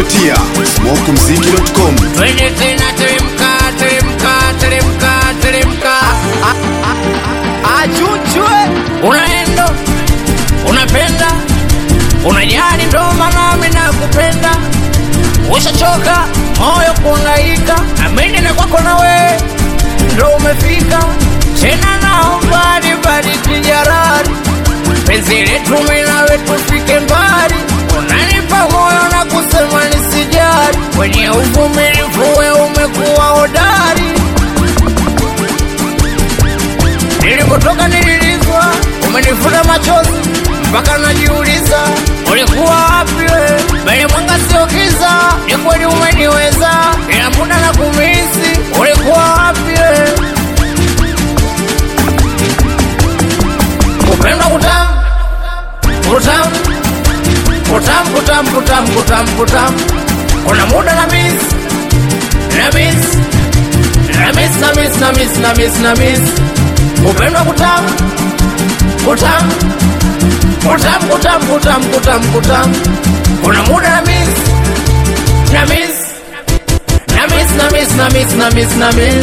kupitia smokumziki.com. Twende tena teremka, teremka, teremka, teremka. Achuchwe. Unaenda, unapenda, unajali ndo maana mimi nakupenda. Ushachoka moyo kuhangaika, amini na kwako na we ndo umefika. Tena naomba nibariki jarari, penzi letu mimi nawe tufike mbali. Unanipa moyo na kusema nisijali, kwenye uvumilivu we umekuwa hodari. Nilipotoka nililizwa, umenifuta machozi mpaka najiuliza ulikuwa wapi we? Mbele mwanga sio giza, ni kweli umeniweza, ila muda na kumisi, ulikuwa wapi we? Kupendwa kutamu kutamu kutamu kutamu kutamu kutamu kutamu, kuna muda na miss na miss na miss na miss na miss na miss na miss kupendwa kutamu kutamu kutamu kutamu kutamu kutamu kutamu kuna muda na miss na miss na miss na miss na miss na miss na miss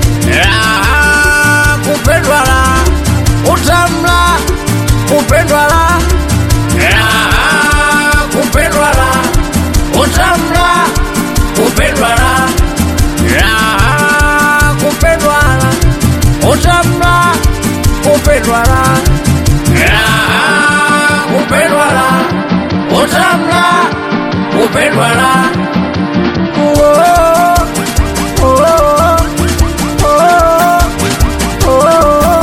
raha kupendwa la utamu la kupendwa la raha kupendwa la utamu la kupendwa la raha kupendwa la utamu la kupendwa la raha kupendwa la utamu la kupendwa la Oh, oh, oh, oh.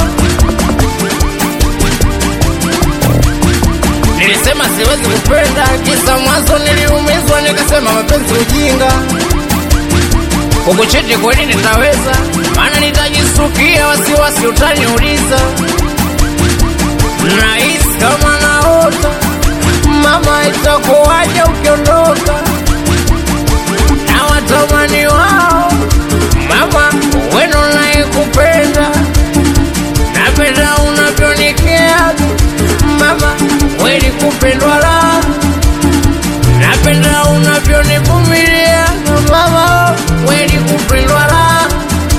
Nilisema siwezi kupenda, kisa mwanzo niliumizwa, nikasema mapenzi ujinga. Kukuchiti kweli nitaweza, maana nitajisukia, wasiwasi utaniuliza. Nahisi kama naota, mama, itakuwaje ukiondoka? Na watamani wao, mama, weno naye kupenda napenda unavyonikea mama, kweli kupendwa la napenda unavyonivumilia mama, kweli kupendwa la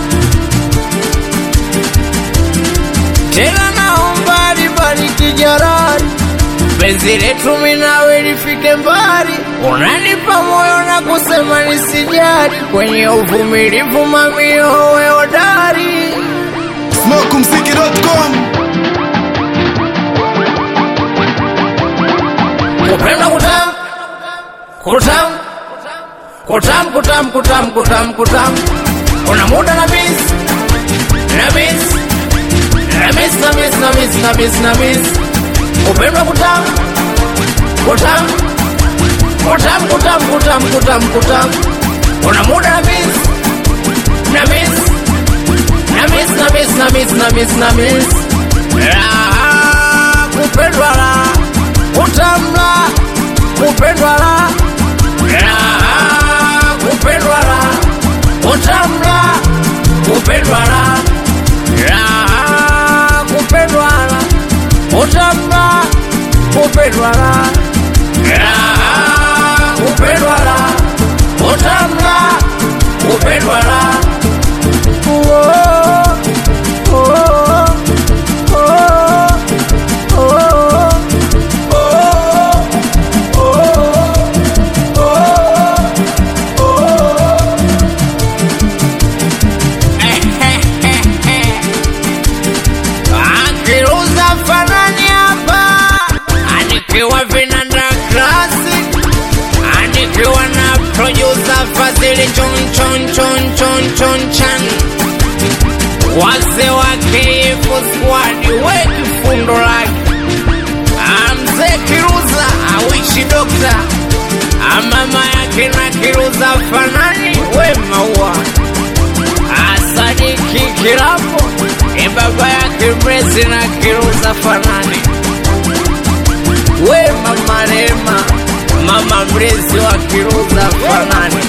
tena, naomba libariki jarari penzi letu mimi nawe lifike mbali, unanipa moyo na kusema nisijali, kwenye uvumilivu mamio we hodari smokumziki.com. kupenda kutam kutam kutam kutam kutam kutam kutam kuna muda na miss na miss na miss na miss na miss na miss na miss kupenda kutam kutam kutam kutam kutam kutam kutam kuna muda na miss na miss na miss na miss na miss na miss na miss raha kupendwa la utamla kupendwa la raha kupendwa la utamla kupendwa la raha kupendwa la utamla kupendwa la raha kupendwa la utamla kupendwa la oh, oh, oh, oh. Akiruza fanani hapa, anikiwa vinanda classic, anikiwa na producer Fazili chon chon chon chon chon chan, wase wa KF squad we kifundo lake Amze Kiruza awishi dokta, amama yake na Kiruza fanani we maua asadiki kilapo ni baba yake mrezi na Kiruza fanani we mama Rema, mama mrezi wa Kiruza fanani